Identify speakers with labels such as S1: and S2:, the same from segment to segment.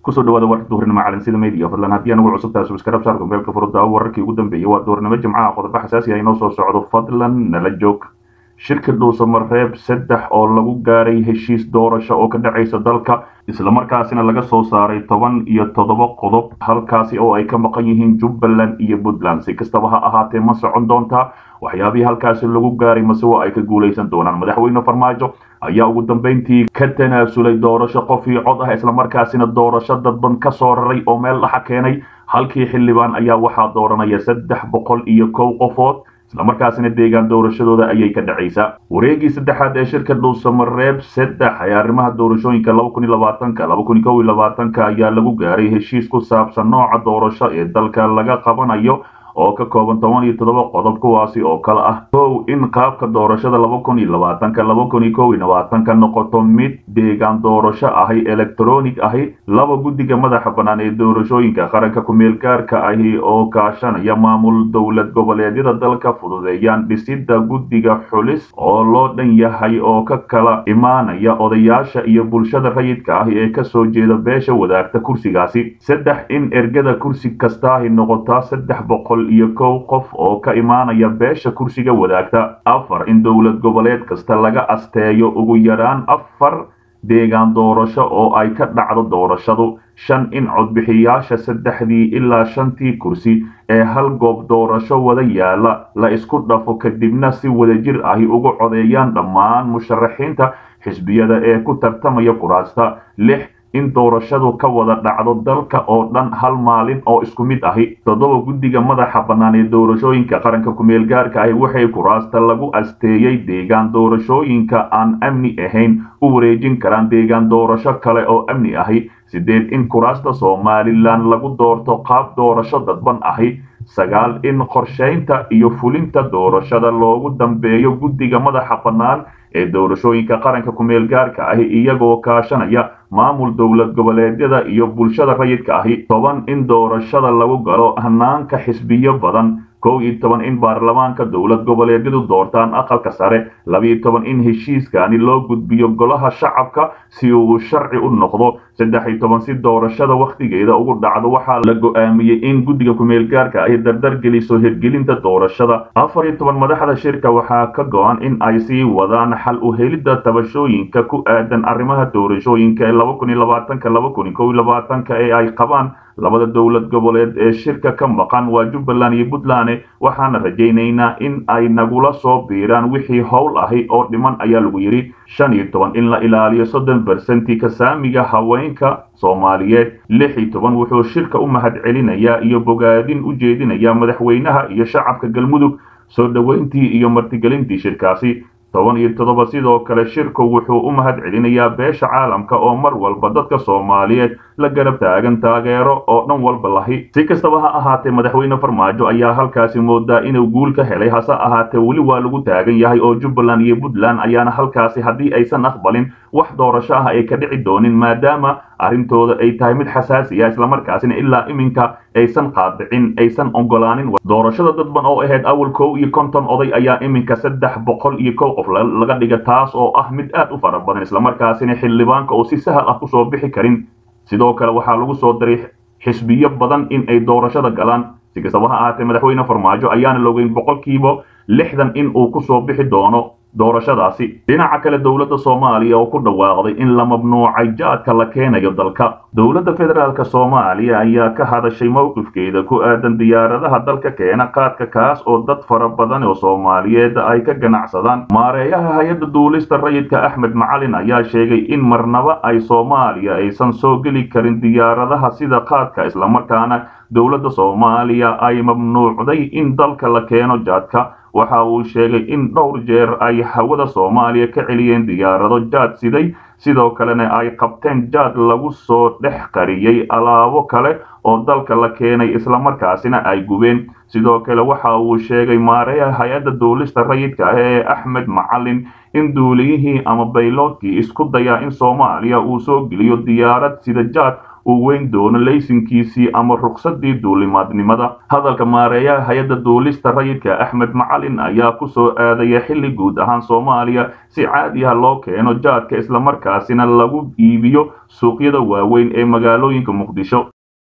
S1: kusoo dhawaada warka duhurnimo calansida media fadlan haddii anagu cusubtahay subscribe saarka mobaylka furudda wararkii ugu dambeeyey waa duhurnimo jimcaha qodobo xasaasi ah inoo soo socdo fadlan nala joog shirka dhuusamareeb saddex oo lagu gaaray heshiis doorasho oo ka dhacaysa dalka islamarkaasina laga soo saaray toban iyo toddoba qodob halkaasi oo ay ka maqan yihiin jubbaland iyo puntland si kastaba ha ahaatee ma socon doontaa waxyaabihii halkaasi lagu gaaray mase waa ay ka guulaysan doonaan madaxweyne farmaajo ayaa ugu dambeyntii ka tanaasulay doorasho qof iyo cod ah islamarkaasina doorasho dadban ka soo raray oo meel dhaxa keenay halkii xildhibaan ayaa waxaa dooranaya saddex boqol iyo kow qofood islamarkaasina deegaan doorashadooda ayay ka dhacaysaa wareegii saddexaad ee shirka dhuusamareeb saddex ee arrimaha doorashooyinka laba kun iyo labaatanka laba kun iyo kow iyo labaatanka ayaa lagu gaaray heshiis ku saabsan nooca doorasho ee dalka laga qabanayo oo ka kooban toban iyo toddoba qodob kuwaasi oo kale ah kow in qaabka doorashada laba kun iyo labaatanka laba kun iyo kow iyo labaatanka noqoto mid deegaan doorasho ahi electronic ahi laba guddiga madaxa bannaan ee doorashooyinka qaranka ku-meel gaarka ahi oo kaashanaya maamul dowlad goboleedyada dalka fududeeyaan dhisidda guddiga xulis oo loo dhan yahay oo ka kala imaanaya odayaasha iyo bulshada rayidka ahi ee kasoo jeeda beesha wadaagta kursigaasi saddex in ergada kursi kastaahi noqotaa saddex boqol iyo kow qof oo ka imaanaya beesha kursiga wadaagta afar in dowlad goboleed kasta laga asteeyo ugu yaraan afar deegaan doorasho oo ay ka dhacdo doorashadu shan in codbixiyaasha saddexdii ilaa shantii kursi ee hal goob doorasho wada yaala la isku dhafo kadibna si wadajir ahi ugu codeeyaan dhammaan musharaxiinta xisbiyada ee ku tartamaya kuraasta lix in doorashadu ka wada dhacdo dalka oo dhan hal maalin oo isku mid ahi toddoba guddiga madaxa bannaan ee doorashooyinka qaranka ku-meel gaarka ahi waxay kuraasta lagu asteeyey deegaan doorashooyinka aan amni ahayn u wareejin karaan deegaan doorasho kale oo amni ahi sideed in kuraasta somalilan lagu doorto qaab doorasho dadban ahi sagaal in qorshaynta iyo fulinta doorashada loogu dambeeyo guddiga madaxa bannaan ee doorashooyinka qaranka ku-meel gaarka ahi iyagoo kaashanaya maamul dowlad goboleedyada iyo bulshada rayidka ahi toban in doorashada lagu galo hanaanka xisbiyo badan kow iyo toban in baarlamaanka dowlad goboleedyadu doortaan aqalka sare labiyo toban in heshiiskani loo gudbiyo golaha shacabka si uu sharci u noqdo saddex iyo toban si doorashada wakhtigeeda ugu dhacdo waxaa la go-aamiyey in guddiga ku-meel gaarka ahi dardar geliso hirgelinta doorashada afar iyo toban madaxda shirka waxaa ka go-an in ay sii wadaan xal u helidda tabashooyinka ku aadan arrimaha doorashooyinka ee laba kun iyo labaatanka laba kun iyo kow iyo labaatanka ee ay qabaan labada dowlad goboleed ee shirka ka maqan waa jubbaland iyo puntland waxaana rajaynaynaa in ay nagula soo biiraan wixii howl ahi oo dhiman ayaa lagu yidhi shan iyo toban in la ilaaliyo soddon bersenti kasaamiga haweenka soomaaliyeed lix iyo toban wuxuu shirka u mahadcelinayaa iyo bogaadin u jeedinayaa madaxweynaha iyo shacabka galmudug soo dhoweyntii iyo martigelintii shirkaasi toban iyo toddoba sidoo kale shirku wuxuu u mahad celinayaa beesha caalamka oo mar walba dadka soomaaliyeed la garab taagan taageero oo dhan walba lahi si kastaba ha ahaatee madaxweyne farmaajo ayaa halkaasi moodaa inuu guul ka helay hase ahaatee weli waa lagu taagan yahay oo jubbaland iyo puntland ayaana halkaasi haddii aysan aqbalin wax doorasho ah ay ka dhici doonin maadaama arrintooda ay tahay mid xasaasi ah islamarkaasina ilaa iminka aysan qaadicin aysan ogolaanin doorashada dadban oo ahayd awal kow iyo konton oday ayaa iminka saddex boqol iyo kow qof laga dhiga taas oo ah mid aad u fara badan islamarkaasina xildhibaanka oo si sahal ah kusoo bixi karin sidoo kale waxaa lagu soo daray xisbiyo badan in ay doorashada galaan si kastaba ha ahaatee madaxweyne farmaajo ayaana logeyn boqolkiiba lixdan in uu kusoo bixi doono doorashadaasi dhinaca kale dowladda soomaaliya oo ku dhawaaqday in la mamnuucay jaadka la keenayo dalka dowladda federaalk soomaaliya ayaa ka hadashay mowqifkeeda ku aadan diyaaradaha dalka keena qaadka kaas oo dad fara badan oo soomaaliyeed ay ka ganacsadaan maareeyaha hay-adda duulista rayidka axmed macalin ayaa sheegay in marnaba ay soomaaliya aysan soo geli karin diyaaradaha sida qaadka islamarkaana dowladda soomaaliya ay mamnuucday in dalka la keeno jaadka waxa uu sheegay in dhowr jeer ay hawada soomaaliya ka celiyeen diyaarado jaad siday sidoo kalena ay qabteen jaad lagu soo dhex qariyey alaabo kale oo dalka la keenay islamarkaasina ay gubeen sidoo kale waxa uu sheegay maareeha hay-adda duulista rayidka ah ee axmed macalin in duuliyihii ama bayloodkii isku dayaa in soomaaliya uu soo geliyo diyaarad sida jaad uu weyn doono laysinkiisii ama ruqsadii duulimaadnimada hadalka maareeyaha hay-adda duulista rayidka axmed macalin ayaa ku soo aadaya xilli guud ahaan soomaaliya si caadi ah loo keeno jaadka islamarkaasina lagu iibiyo suuqyada waaweyn ee magaalooyinka muqdisho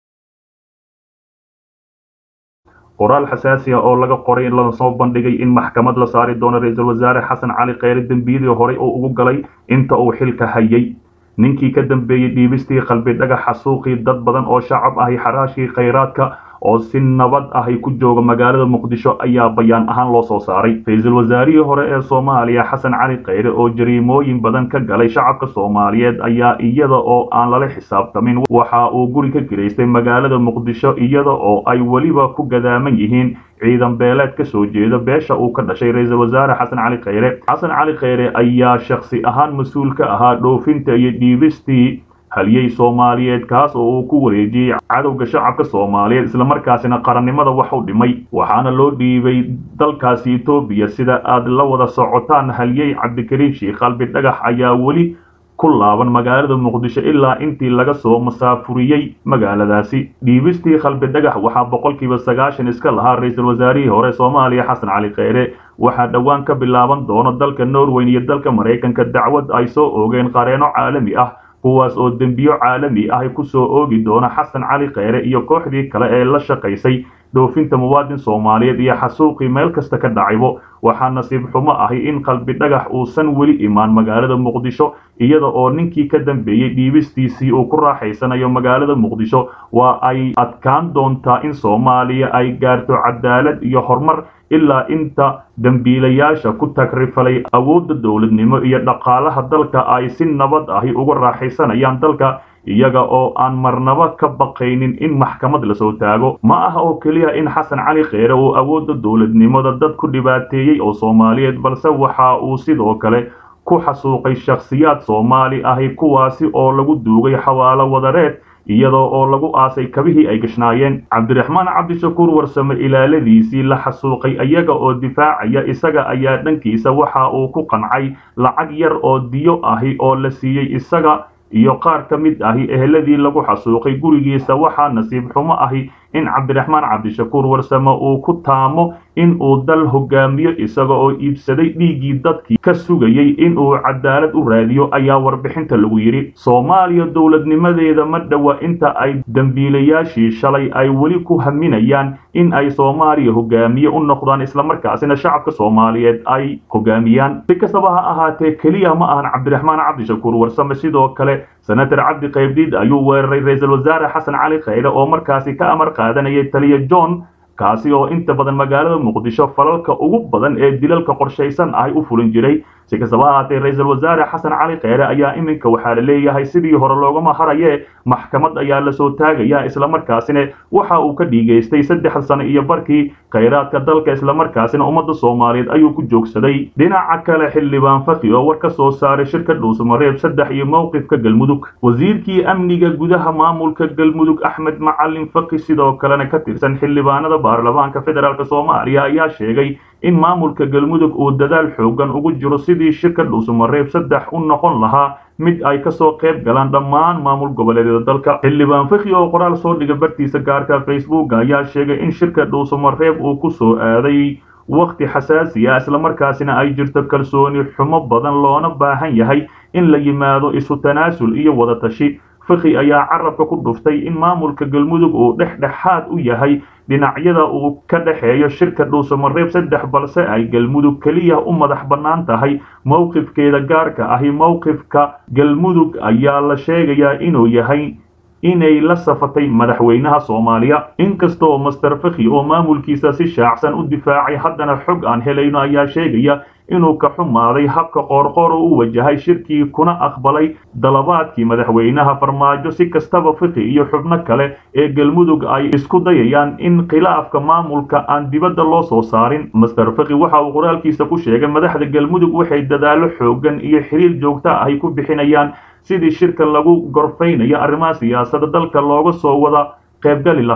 S1: qoraal xasaasi ah oo laga qoray lana soo bandhigay in maxkamad la saari doono ra-iisul wasaare xasan cali kheyre dembiyadii horey oo ugu galay inta uu xilka hayay ninkii ka dambeeyey dhiibistii qalbi dhagaxa suuqii dad badan oo shacab ahi xaraashii khayraadka oo si nabad ahi ku jooga magaalada muqdisho ayaa bayaan ahaan loo soo saaray ra-iisul wasaarihii hore ee soomaaliya xasan cali kheyre oo jariimooyin badan ka galay shacabka soomaaliyeed ayaa iyada oo aan lala xisaabtamin waxa uu guri ka gelaystay magaalada muqdisho iyada oo ay weliba ku gadaaman yihiin ciidan beeleed ka soo jeeda beesha uu ka dhashay ra-iisul wasaare xasan cali kheyre xasan cali kheyre ayaa shakhsi ahaan mas-uul ka ahaa dhoofinta iyo dhiibistii haliyey soomaaliyeed kaas oo uu ku wareejiyey cadowga shacabka soomaaliyeed islamarkaasina qarannimada wax u dhimay waxaana loo dhiibay dalkaasi etoobiya sida aad la wada socotaan haliyey cabdikariim sheikh qalbi dhagax ayaa weli ku laaban magaalada muqdisho ilaa intii laga soo masaafuriyey magaaladaasi dhiibistii qalbi dhagax waxaa boqolkiiba sagaashan iska lahaa ra-iisul wasaarihii hore soomaaliya xasan cali kheyre waxaa dhowaan ka bilaaban doono dalka norweyn iyo dalka maraykanka dacwad ay soo oogeen qareeno caalami ah kuwaas oo dembiyo caalami ah ku soo oogi doona xasan cali kheyre iyo kooxdii kale ee la shaqaysay dhoofinta muwaadin soomaaliyeed iyo xasuuqii meel kasta ka dhacaybo waxaa nasiib xumo ahi in qalbi dhagax uusan weli imaan magaalada muqdisho iyada oo ninkii ka dambeeyey dhiibistiisii uu ku raaxaysanayo magaalada muqdisho waa ay adkaan doontaa in soomaaliya ay gaarto cadaalad iyo horumar ilaa inta dembiilayaasha ku tagrifalay awoodda dowladnimo iyo dhaqaalaha dalka ay si nabad ahi uga raaxaysanayaan dalka iyaga oo aan marnaba ka baqaynin in maxkamad lasoo taago ma aha oo keliya in xasan cali kheyre uu awoodda dowladnimada dad ku dhibaateeyey oo soomaaliyeed balse waxa uu sidoo kale ku xasuuqay shakhsiyaad soomaali ahi kuwaasi oo lagu duugay xawaalo wadareed iyadoo oo lagu aasay kabihii ay gashnaayeen cabdiraxmaan cabdishakuur warsame ilaaladiisii la xasuuqay iyaga oo difaacaya isaga ayaa dhankiisa waxa uu ku qancay lacag yar oo diyo ahi oo la siiyey isaga iyo qaar ka mid ahi eheladii lagu xasuuqay gurigiisa waxaa nasiib xumo ahi in cabdiraxmaan cabdishakuur warsame uu ku taamo in uu dal hogaamiyo isaga oo iibsaday dhiiggii dadkii ka sugayey in uu cadaalad u raadiyo ayaa warbixinta lagu yidhi soomaaliya dowladnimadeeda ma dhowa inta ay dembiilayaashii shalay ay weli ku haminayaan in ay soomaaliya hogaamiye u noqdaan islamarkaasina shacabka soomaaliyeed ay hogaamiyaan si kastaba ha ahaatee keliya ma ahan cabdiraxmaan cabdishakuur warsame sidoo kale senator cabdi qaybdiid ayuu weeraray ra-iisul wasaare xasan cali kheyre oo markaasi ka amar qaadanayay taliya john kaasi oo inta badan magaalada muqdisho falalka ugu badan ee dilalka qorshaysan ahy u fulin jiray si kastaba ahaatee ra-iisul wasaare xasan cali kheyre ayaa iminka waxaa la leeyahay sidii hore loogama haraye maxkamad ayaa lasoo taagaya islamarkaasina waxa uu ka dhiigaystay saddex sano iyo barkii khayraadka dalka islamarkaasina ummadda soomaaliyeed ayuu ku joogsaday dhinaca kale xildhibaan faki oo war ka soo saaray shirka dhuusamareeb saddex iyo mowqifka galmudug wasiirkii amniga gudaha maamulka galmudug axmed macalin faki sidoo kalena ka tirsan xildhibaanada baarlamaanka federaalk soomaaliya ayaa sheegay in maamulka galmudug uu dadaal xoogan ugu jiro sidii shirka dhuusamareeb saddex u noqon lahaa mid ay kasoo qayb galaan dhammaan maamul goboleedyada dalka xildhibaan fikhi oo qoraal soo dhiga bartiisa gaarka facebook ayaa sheegay in shirka dhuusamareeb uu ku soo aaday wakhti xasaasi ah islamarkaasina ay jirto kalsooni xumo badan loona baahan yahay in la yimaado isu tanaasul iyo wada tashi fikhi ayaa carabka ku dhuftay in maamulka galmudug uu dhexdhexaad u yahay dhinacyada uu ka dhexeeyo shirka dhuusamareeb saddex balse ay galmudug keliya u madax bannaan tahay mowqifkeeda gaarka ahi mowqifka galmudug ayaa la sheegayaa inuu yahay inay la safatay madaxweynaha soomaaliya inkastoo master fikhi oo maamulkiisa si shaacsan u difaacay haddana xog aan helayno ayaa sheegaya inuu ka xumaaday habka qoorqoor oo u wajahay shirkii kuna aqbalay dalabaadkii madaxweynaha farmaajo si kastaba fikhi iyo xubno kale ee galmudug ay isku dayayaan in khilaafka maamulka aan dibadda loo soo saarin master fikhi waxa uu qoraalkiisa ku sheegay madaxda galmudug waxay dadaallo xoogan iyo xiriir joogta ahy ku bixinayaan sidii shirka lagu gorfaynayo arrimaha siyaasadda dalka looga soo wada qaybgali lahaa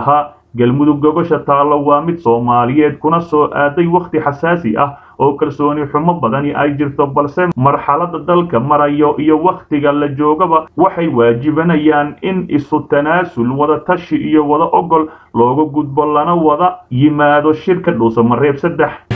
S1: galmudug gogosha taallo waa mid soomaaliyeed kuna soo aaday wakhti xasaasi ah oo kalsooni xumo badani ay jirto balse marxaladda dalka marayo iyo wakhtiga la joogaba waxay waajibanayaan in isu tanaasul wada tashi iyo wada ogol looga gudbo lana wada yimaado shirka dhuusamareeb saddex